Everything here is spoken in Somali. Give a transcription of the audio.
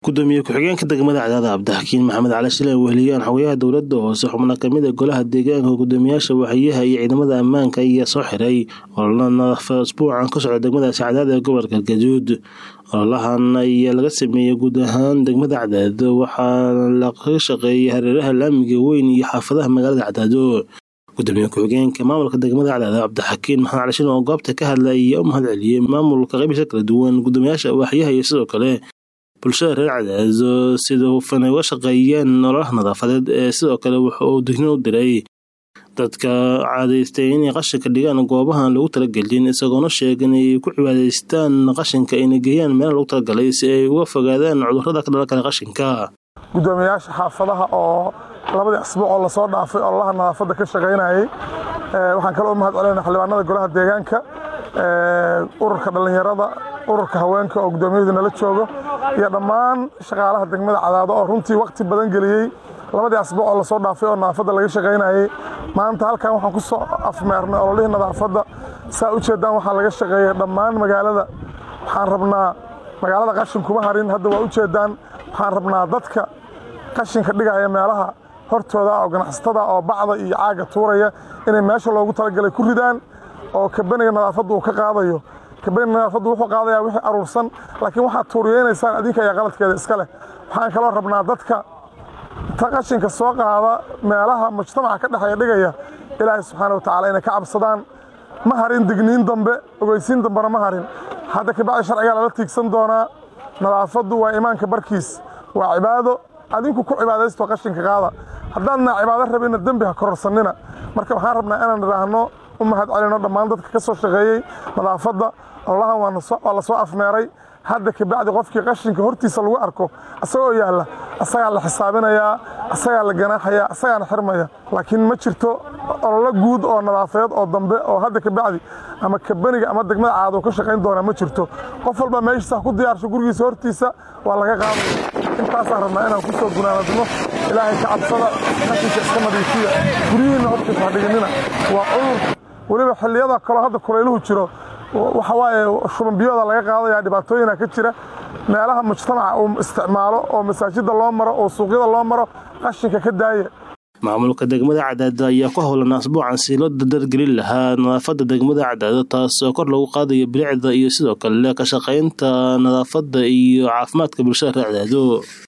gudoomiye ku-xigeenka degmada cadaada cabdixakiin maxamed cali shile weheliyaan xogayaha dowlada hoose xubno kamida golaha deegaanka gudoomiyaasha waaxyaha iyo ciidamada ammaanka ayaa soo xiray ololo nadaafad asbuucan ka socda degmadaasi cadaada ee gobolka galgaduud ololahan ayaa laga sameeyey guud ahaan degmada cadaado waxaana laga shaqeeyay hareeraha laamiga weyn iyo xaafadaha magaalada cadaado gudoomiye ku-xigeenka maamulka degmada cadaado cabdixakiin maxamed cali shile oo goobta ka hadlay ayaa u mahad celiyey maamulka qaybisa kala duwan gudoomiyaasha waaxyaha iyo sidoo kale bulshada reer cadaado sida hufan ay uga shaqeeyeen nololaha nadaafadeed ee sidoo kale wuxa uu dignin u diray dadka caadaystay inay qashinka dhigaan goobahan lagu talagelin isagoona sheega inay ku cibaadaystaan qashinka ayna geeyaan meelaha lagu talagalay si ay uga fogaadaan cudurrada ka dhalan kara qashinka gudoomiyayaasha xaafadaha oo labadii asbuuc oo lasoo dhaafay ololaha nadaafadda ka shaqaynayay waxaan kaloo u mahad celinaa xildhibaanada golaha deegaanka ururka dhallinyarada ururka haweenka oo gudoomiyahooda nala joogo iyo dhammaan shaqaalaha degmada cadaado oo runtii wakhti badan geliyey labadii asbuuc oo lasoo dhaafay oo nadaafadda laga shaqaynayay maanta halkan waxaan ku soo afmeernay ololihii nadaafadda saa u jeedaan waxaa laga shaqeeyay dhammaan magaalada waxaan rabnaa magaalada qashin kuma harin hadda waa u jeedaan waxaan rabnaa dadka qashinka dhigaya meelaha hortooda oo ganacsatada oo bacda iyo caaga tuuraya inay meesha loogu talagalay ku ridaan oo kabaniga nadaafaddu uu ka qaadayo kabaniga nadaafaddu wuxuu qaadayaa wixii aruursan laakiin waxaad tuuriyeynaysaan adinka ayaa qaladkeeda iska leh waxaan kaloo rabnaa dadka ta qashinka soo qaada meelaha mujtamaca ka dhexeeya dhigaya ilaahay subxaana wa tacala inay ka cabsadaan ma harin digniin dambe ogeysiin dambena ma harin hadda kabacdi sharcigaa lala tiigsan doonaa nadaafaddu waa imaanka barkiis waa cibaado adinku ku cibaadaysto qashinka qaada haddaadna cibaado rabina dembi ha kororsanina marka waxaan rabnaa inaan idhaahno u mahad celino dhammaan dadka ka soo shaqeeyey nadaafadda ololahan waa la soo afmeeray hadda kabacdi qofkii qashinka hortiisa lagu arko asagoo yaalla asagaa la xisaabinayaa asagaa la ganaaxayaa asagaana xirmaya laakiin ma jirto ololo guud oo nadaafadeed oo dambe oo hadda kabacdi ama kabaniga ama degmada caado ka shaqayn doonaa ma jirto qof walba meeshiisa ku diyaarsho gurigiisa hortiisa waa laga qaadaya intaasaan rabnaa inaan ku soo gunaanadno ilaahay ka cabsada qashinka iska nadiifiya guryihiinna hortiisa ha dhiganina waa cudur weliba xilliyada kaloo hadda kulayluhu jiro waxa waaye shubanbiyooda laga qaadaya dhibaatooyina ka jira meelaha mujtamaca uu isticmaalo oo masaajida loo maro oo suuqyada loo maro qashinka ka daaya maamulka degmada cadaado ayaa ku howlan asbuucan si loo dardargelin lahaa nadaafadda degmada cadaado taas oo kor lagu qaadayo bilicda iyo sidoo kale ka shaqaynta nadaafadda iyo caafimaadka bulshada reer cadaado